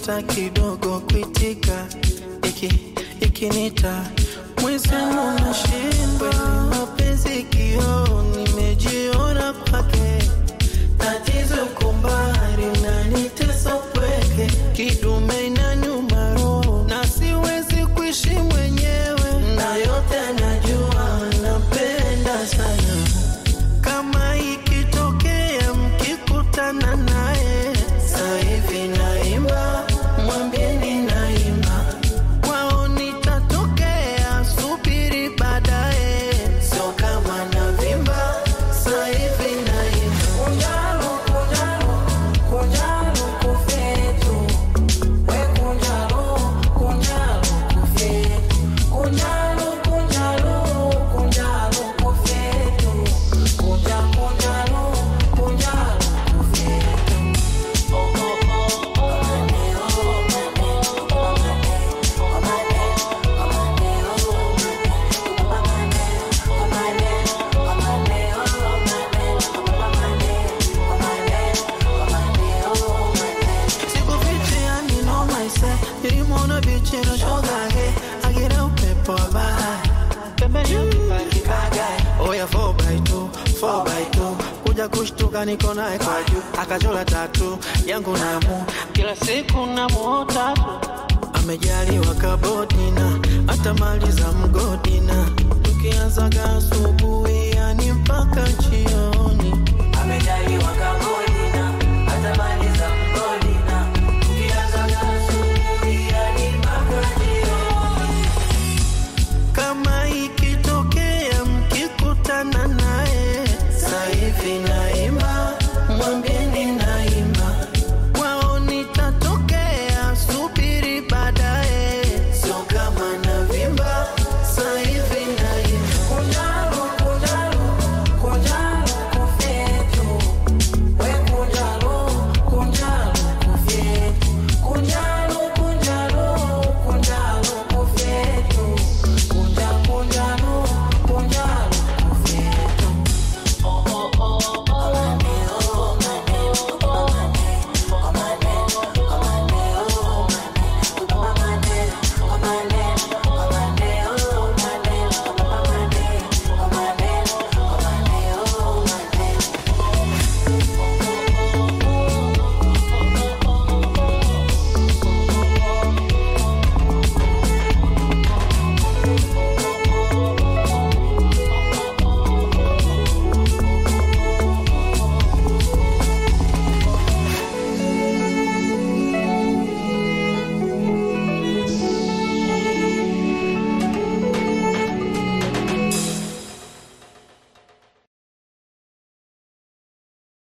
hata kidogo kuitika iki ikinita mwezenu nashindwa mapenzi kio nimejiona kwake tatizo kumbari nanitesa upweke kidume na nyuma roho na siwezi kuishi mwenyewe na yote najua napenda sana kama ikitokea mkikutana naye sahivi naimba mwambieni naimba kwao nitatokea subiri baadaye sio kama navimba sahivi naimba Kunjalo, kunjalo, kunjalo kufetu. We kunjalo, kunjalo kufetu. Kunjalo, kunjalo, kunjalo kufetu. Kunja, kunjalo, kunjalo kufetu. Oh, oh, oh, oh, mane, oh, mane, oh, mane, oh, mane, oh, mane, oh, mane, oh, mane, oh, mane, oh, mane, oh, mane. Sikufichiani no myself nilimwona bichi na shoga he agira upepo wa bahari pembeni ya kibaki bagai oya 4x2 4x2 kuja kushtuka niko naye kwa juu akachola tatu yangu namu kila siku namuota tu amejaliwa kabodina hata mali za mgodina tukianzaga asubuhi yani mpaka jioni Amejaliwa kagodina, hata mali za mgodina. Ukianza asubuhi hadi mpaka jioni. kama ikitokea mkikutana naye sahivi naye